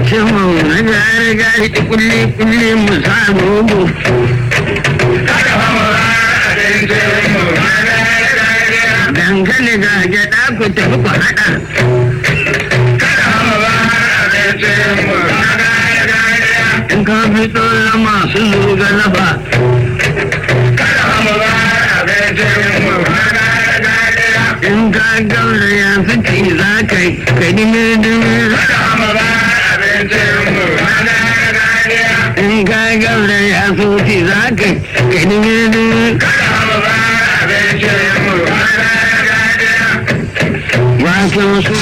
ce mu na gari gari kulli kulli mu samu mu dangane ga gyaɗa ku tafi ku haɗa in ka fito na masu zuga lafa in ka gaura ya fi za ka yi ka dime dime in ka gaura ya fi za ka yi ka dime dime wasu su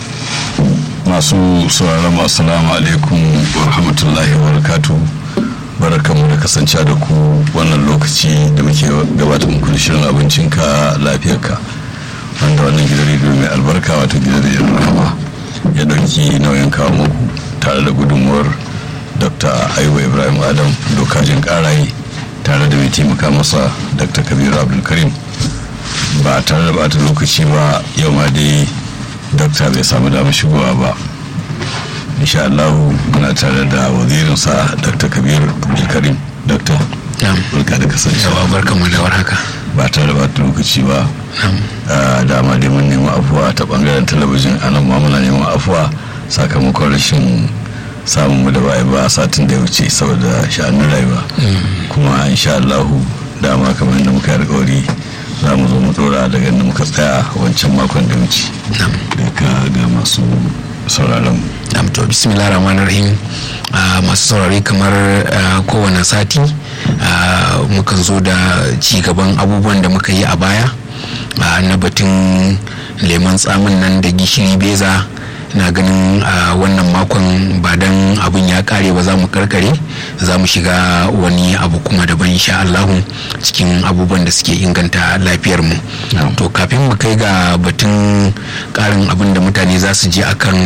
masu sauraron assalamu alaikum wa rahmatullahi wa barakatu barakamu da kasance da ku wannan lokaci da muke gabatar muku da shirin abincinka lafiyarka wanda wannan gidan rediyo mai albarka wato gidan rediyo rahama ya dauki nauyin kawo muku tare da gudunmuwar dr ayuba ibrahim adam dokajin karaye tare da mai taimaka masa dr kabiru abdulkarim ba tare da bata lokaci ba yau ma dai dokta bai samu damar shigowa ba insha Allah muna tare da wazirinsa dr kabir abdulkarim dokta barka da kasancewa barka mu da warhaka ba tare da bata lokaci ba dama dai mun nemi afuwa ta bangaren talabijin anan ma muna neman afuwa sakamakon rashin samun mu da baya ba satin da ya wuce saboda sha'anin rayuwa kuma insha Allah dama kamar yadda muka yi alkawari za mu zo mu dora daga inda muka tsaya wancan makon da wuce daga ga masu sauraron mu to bismillah rahman rahim masu saurari kamar kowane sati mukan zo da ci gaban abubuwan da muka yi a baya na batun lemon tsamin nan da gishiri beza na ganin a wannan makon ba dan abin ya kare ba za mu karkare za mu shiga wani abu kuma daban insha Allahu cikin abubuwan da suke inganta lafiyar mu to kafin mu kai ga batun karin abin da mutane za su je akan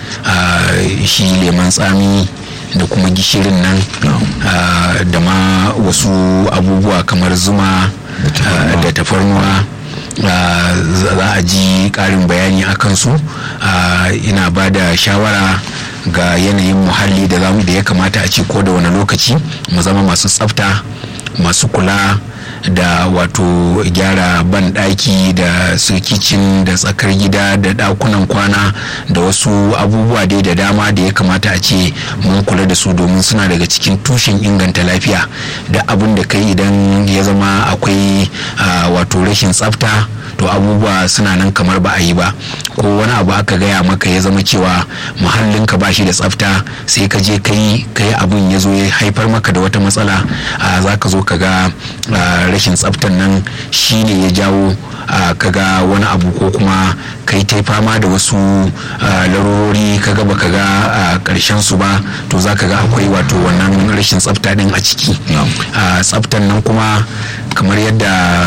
shi leman tsami da kuma gishirin nan da ma wasu abubuwa kamar zuma da tafarnuwa za a ji karin bayani a kansu ina ba da shawara ga yanayin muhalli da zamu da ya kamata a ce ko da wani lokaci mu zama masu tsafta masu kula da wato gyara ban daki da su kicin da tsakar gida da dakunan kwana da wasu abubuwa dai da dama da ya kamata a ce mun kula da su domin suna daga cikin tushen inganta lafiya da abin da kai idan ya zama akwai wato rashin tsafta to abubuwa suna nan kamar ba a yi ba ko wani abu aka gaya maka ya zama cewa muhallinka ba shi da tsafta sai ka je kai kai abun ya zo ya haifar maka da wata matsala za ka zo ka ga rashin tsaftan nan shine ya jawo kaga wani abu ko kuma kai ta fama da wasu larurori kaga baka ga karshen su ba to za ka ga akwai wato wannan rashin tsafta din a ciki tsaftan nan kuma kamar yadda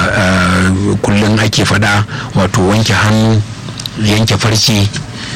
kullum ake faɗa wato wanke hannu yanke farce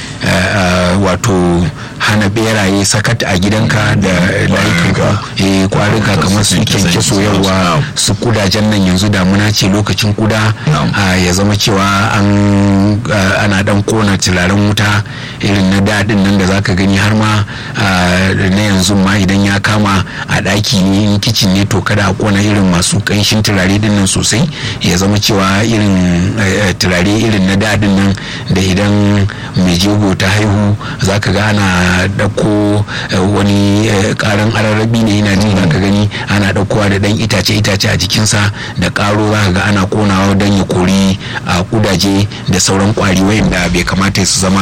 wato hana beraye sakat a gidanka da layukanka kwarika kamar su kyanke soyarwa su kudajen nan yanzu damuna ce lokacin kuda ya zama cewa ana dan kona turaren wuta irin na daɗin nan da zaka gani har ma na yanzu ma idan ya kama a ɗaki ne in kicin ne to kada a kona irin masu ƙanshin turare din nan sosai ya zama cewa irin turare irin na daɗin nan da idan mai jego ta haihu zaka ga ana ɗauko wani ƙaran ararrabi ne yana jin zaka gani ana ɗaukowa da ɗan itace itace a jikinsa da ƙaro zaka ga ana ƙonawa don ya kori a kudaje da sauran ƙwari wayanda bai kamata su zama